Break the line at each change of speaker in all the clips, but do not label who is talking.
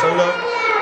wasallam.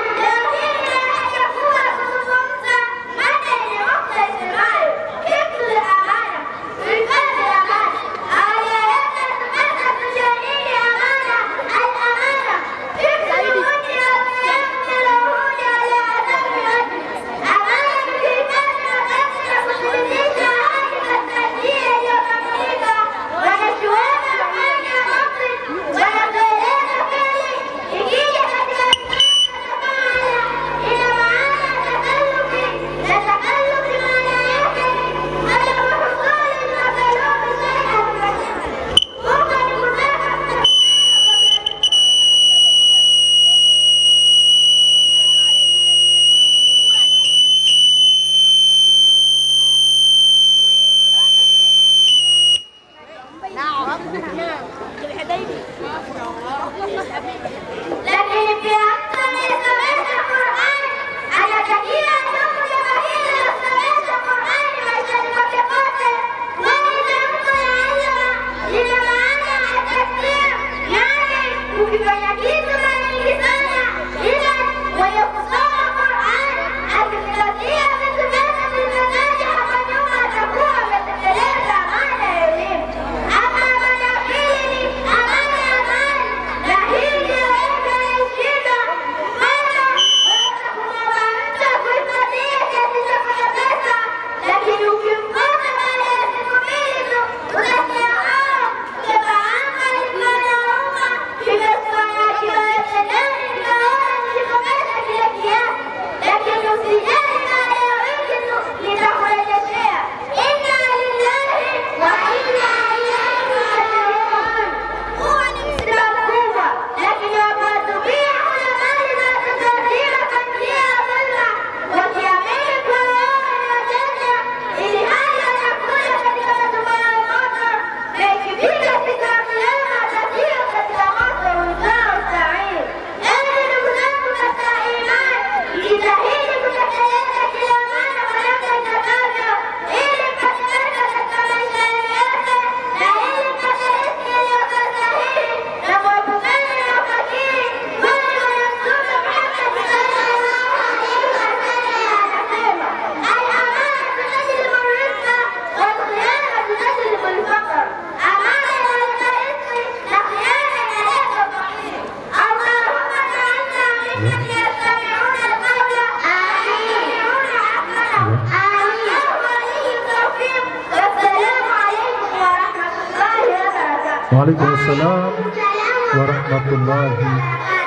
Lakini pia mtu anayesomesha Qur'an anatakiwa ndugu jamaa hili lilosomesha Qur'an maishani mwake pote, kwani tamko ya Allah lina maana ya tasbih, yaani ukifanya kitu mara nyingi sana, ila mwenye kusoma Qur'an akizingatia vitu vyote vilivyotajwa hapa nyuma atakuwa ametekeleza amana ya elimu. Ama amana ya pili ni amana ya mali, na hii ndiyo yenye shida. Mfano, waweza kumwomba mtu akuhifadhie kiasi chako cha pesa, lakini ukimkosa baada ya siku mbili tu unasikia "Ah, mjomba wangu alikuwa anaumwa, nimefanya akiba yote ndani, nikaona nilikopesha kile kiasi, lakini usijali, baada ya wiki tu nitakurejeshea. Inna lillahi wa inna ilaihi rajiun. Huwa ni msiba mkubwa, lakini wakuwatumia kuna mali zinazotuadhira kwa njia ya dhulma, wakiamini kuwa wao ni wajanja, ili hali wanakuja katika matumbo yao moto, na ikifika siku ya Kiyama watatiwa katika moto uitwao sairi. Enyi ndugu zangu katika imani, jitahidi kutekeleza kila amana kwa namna itakavyo, ili mpate baraka katika maisha yenu yote, na ili mpate riziki iliyokuwa sahihi, na kuepukana na ufakiri, kwani Bwana Mtume Muhammad sallallahu alaihi wasallam anasema, al-amanatu tajlibu rizqa wal khiyanatu tajlibu al-faqr. Amana inaleta riziki na khiana inaleta ufakiri. Allahumma ja'alna mimman yastami'una al-qawla fayattabi'una ahsana. Allahu waliyyu tawfiq. Wassalamu alaykum wa rahmatullahi wa barakatuh.
Waalaikum salam wa rahmatullahi.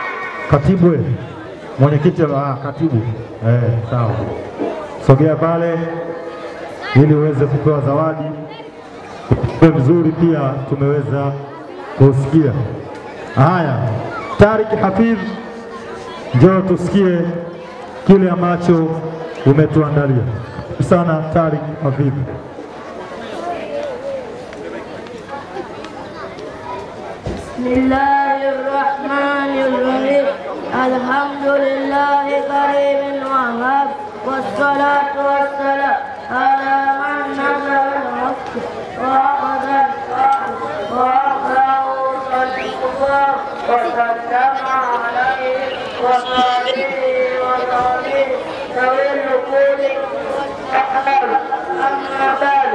Katibu we, mwenyekiti wa ah, katibu eh, sawa, sogea pale ili uweze kupewa zawadi. Ujumbe mzuri pia tumeweza kusikia. Haya, Tarik Hafidh, njoo tusikie kile ambacho umetuandalia. Karibu sana Tarik Hafidh.
بسم الله الرحمن الرحيم الحمد لله كريم وهاب والصلاة والسلام على من نزل الحق وأخذ الحق وأخذه صديقا وسلم عليه وصحبه وصحبه ذوي النقود أحمد أما بعد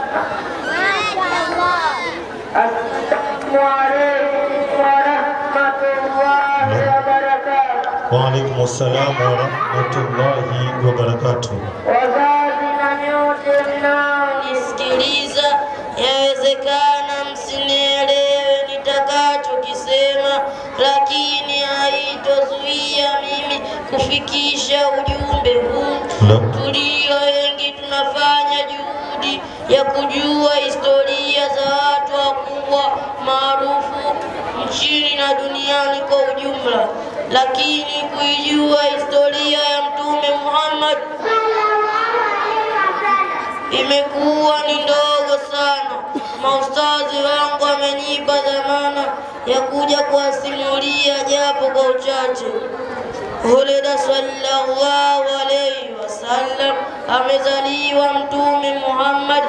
السلام عليكم ورحمة الله وبركاته
Waalaikum salam wa rahmatullahi wa barakatuh.
Wazazi na nyote mnaonisikiliza, yawezekana msinielewe nitakachokisema, lakini haitozuia mimi kufikisha ujumbe huu.
La.
Tulio wengi tunafanya juhudi ya kujua historia za watu wakubwa maarufu nchini na duniani kwa ujumla, lakini kuijua historia ya Mtume Muhammad imekuwa ni ndogo sana. Maustazi wangu wamenipa dhamana ya kuja kuwasimulia japo kwa uchache. Hulida sallallahu alayhi wasallam, amezaliwa Mtume Muhammad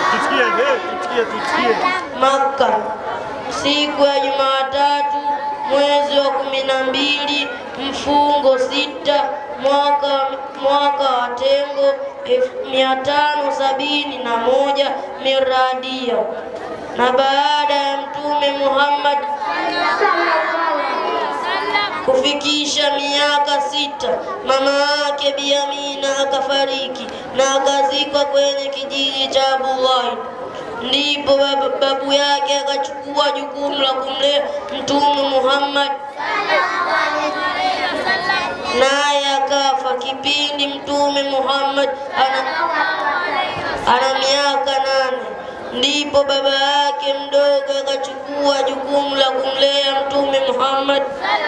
Makka siku ya Jumatatu mwezi wa kumi na mbili mfungo sita mwaka, mwaka wa tengo elfu mia tano sabini na moja miradia na baada ya Mtume Muhammad kufikisha miaka sita, mama yake Bi Amina akafariki na akazikwa kwenye kijiji cha Abullahi. Ndipo babu, babu yake akachukua jukumu la kumlea Mtume Muhammad, naye akafa kipindi Mtume Muhammad ana, ana miaka nane. Ndipo baba yake mdogo akachukua jukumu la kumlea Mtume Muhammad.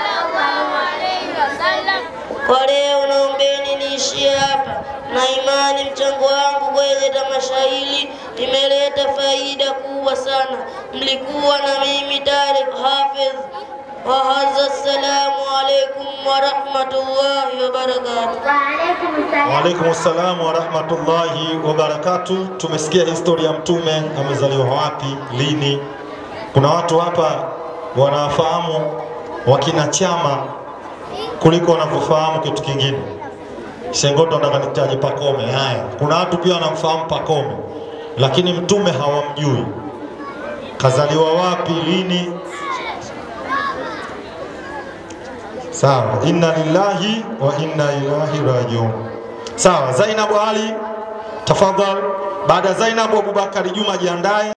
Kwa leo naombeni niishie hapa, na imani mchango wangu kwenye tamasha hili imeleta faida kubwa sana. Mlikuwa na mimi Tariq Hafidh wa hadha, assalamu alaikum wa rahmatullahi wa barakatuh.
Waalaikum salam wa rahmatullahi wa barakatu. Tumesikia historia ya Mtume, amezaliwa wapi, lini. Kuna watu hapa wanafahamu wakina Chama kuliko wanavyofahamu kitu kingine. Shengoto nataka nitaje Pakome. Haya, kuna watu pia wanamfahamu Pakome, lakini Mtume hawamjui. Kazaliwa wapi, lini? Sawa, inna lillahi wa inna ilahi rajiun. Sawa, Zainabu Ali, tafadhal. Baada ya Zainabu, Abubakari Juma jiandae.